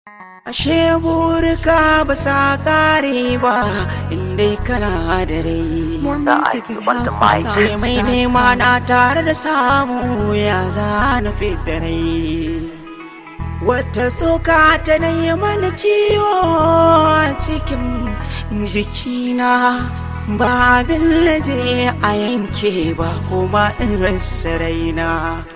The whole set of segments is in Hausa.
Ashe burka ba sa kare ba inda kana da rai. More music at Ce mai nema housesongs.com. na tare da samu ya zana da rai. Wata tsoka ta na yi mana ciwo a cikin jikina ba abin laje a yanke ba kuma in rasa raina.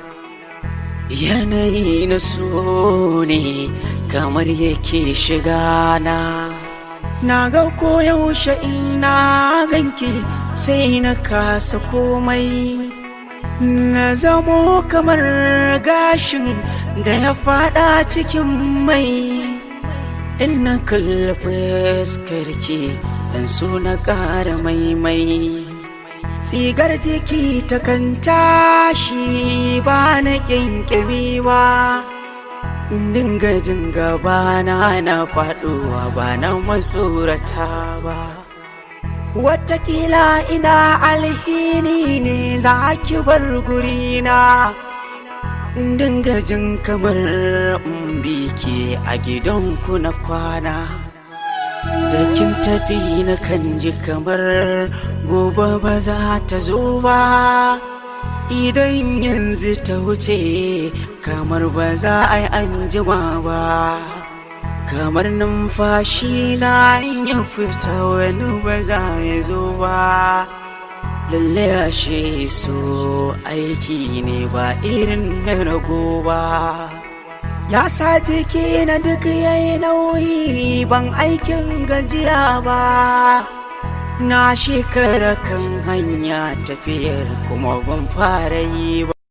Yanayi na so ne kamar yake shiga na. Na ga koyaushe ina ganki sai na kasa komai. Na zamo kamar gashin da ya fada cikin mai. In na kalli fuskarki dan so na ƙara maimai. Tsigar jiki ta kan tashi ba na ƙyanƙyami ba. dinga jin gabana na faɗuwa ba na matsorata ba Watakila ina alhini ne za ki bar gurina dinga jin kamar in bi ke a gidanku na kwana da kin tafi na kan ji kamar gobe ba za ta zo ba idan yanzu ta wuce kamar ba za a yi anjima ba kamar numfashi na in ya fita wani ba za ya zo ba lalle ashe so aiki ne ba irin na rago ba ya sa jiki na duk yayi nauyi ban aikin gajiya ba na shekara kan hanya tafiyar kuma ban fara yi ba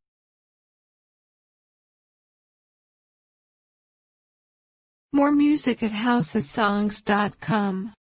More music at housesongs.com.